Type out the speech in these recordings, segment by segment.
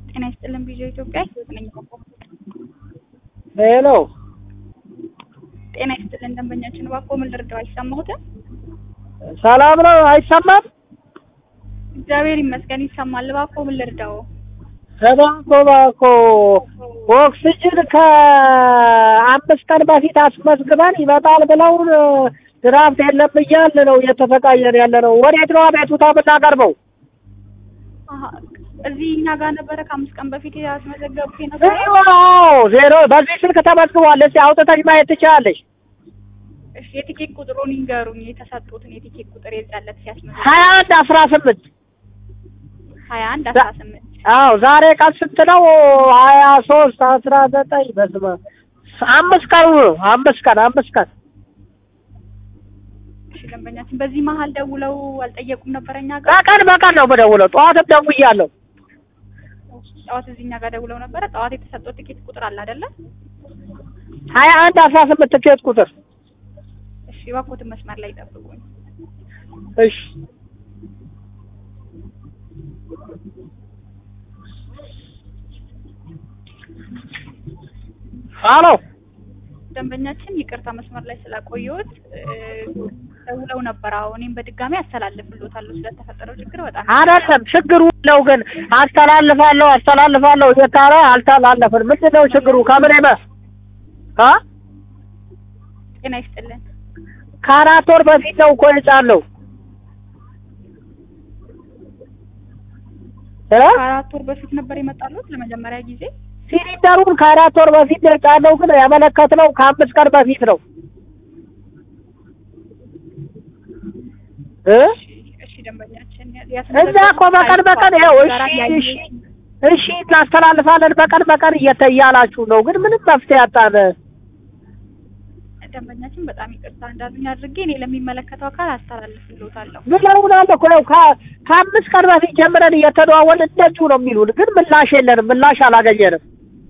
ጤና ይስጥልን ቪዲዮ ኢትዮጵያ ህይወት ነኝ። ሄሎ ጤና ይስጥልን ደንበኛችን እባክዎ ምን ልርዳው? አይሰማሁትም? ሰላም ነው? አይሰማም? እግዚአብሔር ይመስገን ይሰማል። እባክዎ ምን ልርዳው? እባክዎ እባክዎ ኦክስጅን ከአምስት ቀን በፊት አስመዝግበን ይመጣል ብለውን ድራፍት የለም እያልን ነው እየተሰቃየን ያለ ነው። ወዴት ነው አቤቱታ የምናቀርበው? አሀ፣ እዚህ እኛ ጋር ነበረ ከአምስት ቀን በፊት ያስመዘገቡ የነበረ አዎ ዜሮ በዚህ ስልክ ተመዝግቧል። እስኪ አውጥተሽ ማየት ትችላለሽ። እሺ፣ የቲኬት ቁጥሩን ይንገሩኝ። የተሰጡትን የቲኬት ቁጥር የዛለት ሲያስመዘግቡ ሀያ አንድ አስራ ስምንት ሀያ አንድ አስራ ስምንት አዎ ዛሬ ቀን ስንት ነው? ሀያ ሶስት አስራ ዘጠኝ በስመ አብ አምስት ቀኑ ነው። አምስት ቀን አምስት ቀን እሺ፣ ደንበኛችን በዚህ መሀል ደውለው አልጠየቁም ነበረ እኛ ጋር በቀን በቀን ነው የምደውለው። ጠዋትም ደውያለሁ። ጠዋት እዚህ እኛ ጋር ደውለው ነበረ። ጠዋት የተሰጠው ቲኬት ቁጥር አለ አይደለ? ሀያ አንድ አስራ ስምንት ትኬት ቁጥር እሺ፣ እባክዎትን መስመር ላይ ጠብቁኝ። እሺ አሎ ደንበኛችን ይቅርታ መስመር ላይ ስላቆየሁት ደውለው ነበር። አዎ እኔም በድጋሚ አስተላልፍልዎታለሁ ስለተፈጠረው ችግር በጣም አይደለም ችግሩ ነው ግን አስተላልፋለሁ አስተላልፋለሁ እየታረ አልተላለፍን ምንድን ነው ችግሩ ከምን በ አ ጤና ይስጥልን። ከአራት ወር በፊት ነው እኮ የጫነው እ ከአራት ወር በፊት ነበር የመጣሉት ለመጀመሪያ ጊዜ። ሲሊንደሩን ከአራት ወር በፊት ነው የጫነው ግን ያመለከትነው ከአምስት ቀን በፊት ነው እ እሺ ደንበኛችን እዛ እኮ በቀን በቀን ይኸው እሺ እሺ እሺ እናስተላልፋለን በቀን በቀን እየተ እያላችሁ ነው ግን ምንም መፍትሄ አጣን። ደንበኛችን በጣም ይቅርታ እንዳሉኝ አድርጌ እኔ ለሚመለከተው አካል አስተላልፍልዎታለሁ። ብለውናል እኮ ያው ከ- ከአምስት ቀን በፊት ጀምረን እየተደዋወልን እንደዚሁ ነው የሚሉን ግን ምላሽ የለንም ምላሽ አላገኘንም።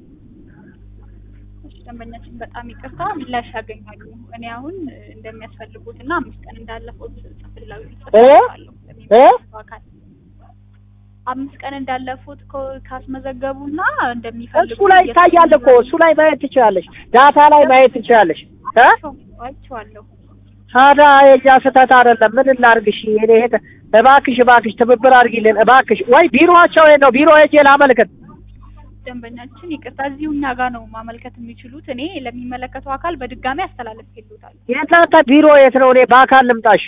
እሺ ደንበኛችን በጣም ይቅርታ ምላሽ ያገኛሉ። እኔ አሁን እንደሚያስፈልጉት እና አምስት ቀን እንዳለፈው ጽፍላዊ ጽፍላችኋለሁ ለሚመለከተው አካል አምስት ቀን እንዳለፉት ኮ- ካስመዘገቡና እንደሚፈልጉ እሱ ላይ ይታያል እኮ እሱ ላይ ማየት ትችላለሽ፣ ዳታ ላይ ማየት ትችላለሽ። እ አይቼዋለሁ። ታዲያ የእኛ ስህተት አይደለም። ምን እናድርግሽ? እኔ ሄደ እባክሽ እባክሽ ትብብር አድርጊልን እባክሽ። ወይ ቢሮቸው የት ነው? ቢሮ ሄጄ ላመልክት። ደንበኛችን ይቅርታ እዚሁ እኛ ጋር ነው ማመልከት የሚችሉት። እኔ ለሚመለከተው አካል በድጋሚ አስተላልፍልዎታለሁ። የእናንተ ቢሮ የት ነው? እኔ በአካል ልምጣሽ።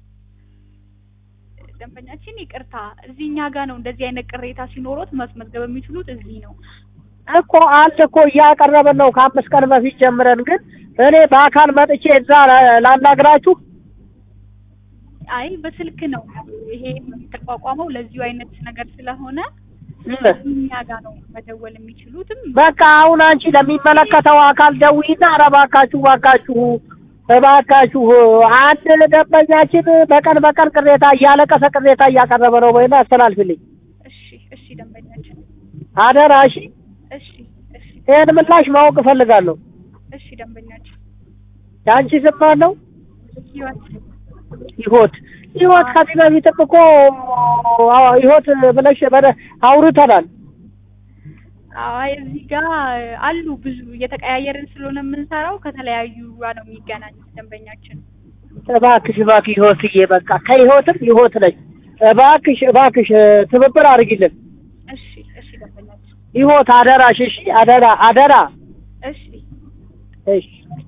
ደንበኛችን ይቅርታ እዚህ እኛ ጋር ነው እንደዚህ አይነት ቅሬታ ሲኖሮት ማስመዝገብ የሚችሉት እዚህ ነው። እኮ አንድ እኮ እያቀረብን ነው ከአምስት ቀን በፊት ጀምረን፣ ግን እኔ በአካል መጥቼ እዛ ላ- ላናግራችሁ። አይ በስልክ ነው ይሄ የተቋቋመው ለዚሁ አይነት ነገር ስለሆነ እ እኛ ጋር ነው መደወል የሚችሉትም። በቃ አሁን አንቺ ለሚመለከተው አካል ደውይና ኧረ እባካችሁ እባካችሁ እባካችሁ አንድ ደንበኛችን በቀን በቀን ቅሬታ እያለቀሰ ቅሬታ እያቀረበ ነው ወይና አስተላልፍልኝ እሺ እሺ ደንበኛችን አደራ። እሺ እሺ እሺ ይህን ምላሽ ማወቅ እፈልጋለሁ። እሺ ደንበኛችን የአንቺ ስም ማን ነው? ህይወት ይሆት ይሆት ከዚህ በፊትም እኮ አዎ ይሆት ብለሽ በደ አውርተናል። አይ እዚህ ጋር አሉ ብዙ እየተቀያየርን ስለሆነ የምንሰራው ከተለያዩ ጋር ነው የሚገናኙት ደንበኛችን። እባክሽ እባክሽ ይሆትዬ በቃ ከይሆትም ይሆት ነኝ። እባክሽ እባክሽ ትብብር አድርጊልን። እሺ እሺ ደንበኛችን ይሆት አደራሽ። እሺ አደራ አደራ። እሺ እሺ